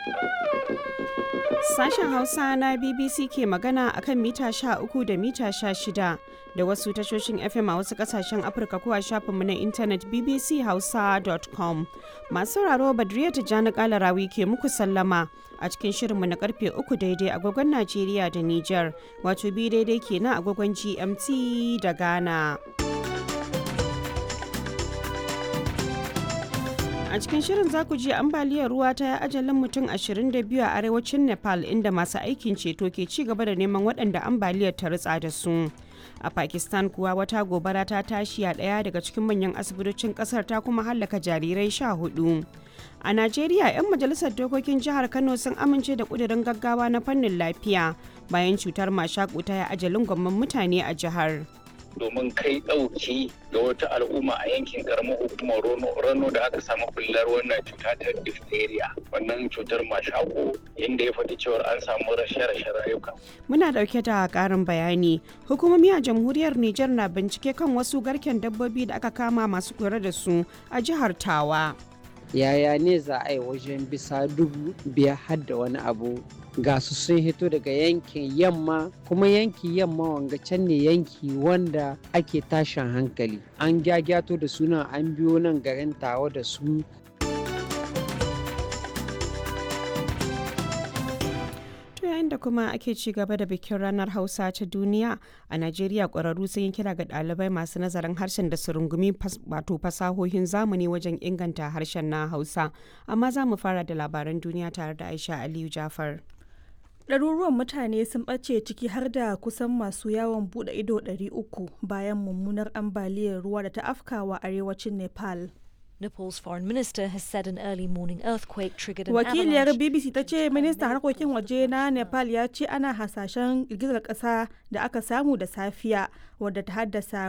Sashen Hausa na BBC ke magana akan mita 13 da mita 16 da wasu tashoshin FM a wasu kasashen Afirka ko a shafinmu na intanet bbchausa.com. Masu sauraro Badriya Tijjani Kalarawi ke muku sallama a cikin shirinmu na karfe 3 daidai agogon Najeriya da Nijar, wato bi daidai kenan agogon GMT da Ghana. A cikin shirin za ku ji ambaliyar ruwa ta yi ajalin mutum 22 a arewacin Nepal inda masu aikin ceto ke ci gaba da neman waɗanda ambaliyar ta ritsa da su. A Pakistan kuwa wata gobara ta tashi a ɗaya daga cikin manyan asibitocin ƙasar ta kuma hallaka jarirai sha hudu. A Najeriya, 'yan majalisar dokokin jihar Kano sun amince da ƙudurin gaggawa na fannin lafiya bayan cutar mashaƙu ta yi ajalin gwamman mutane a jihar. domin kai ɗauki ga wata al'umma a yankin karamar hukumar rano da aka samu bullar wannan cuta ta diphtheria wannan cutar mashako inda ya faɗi cewar an samu rashe-rashe rayuka. Muna ɗauke da ƙarin bayani. Hukumomi a jamhuriyar Nijar na bincike kan wasu garken dabbobi da aka kama masu kula da su a jihar Tawa. Yaya ne za a yi wajen bisa dubu biyar har da wani abu ga su sun hito daga yankin yamma kuma yanki yamma wanga can ne yanki wanda ake tashin hankali an gyagyato da suna an biyo nan garin tawa da su yayin da kuma ake ci gaba da bikin ranar hausa ta duniya a najeriya ƙwararru sun yi kira ga ɗalibai masu nazarin harshen da su rungumi wato fasahohin zamani wajen inganta harshen na hausa amma za mu fara da labaran duniya tare da aisha aliyu jafar ɗaruruwan mutane sun ɓace ciki har da kusan masu yawon buɗe ido 300 bayan mummunar ambaliyar ruwa da ta afkawa arewacin nepal Nepal's foreign minister has said an early morning earthquake triggered an Wakiliyar avalanche. BBC ta ce ministan harkokin waje na Nepal ya ce ana hasashen girgizar ƙasa da aka samu da safiya wadda ta haddasa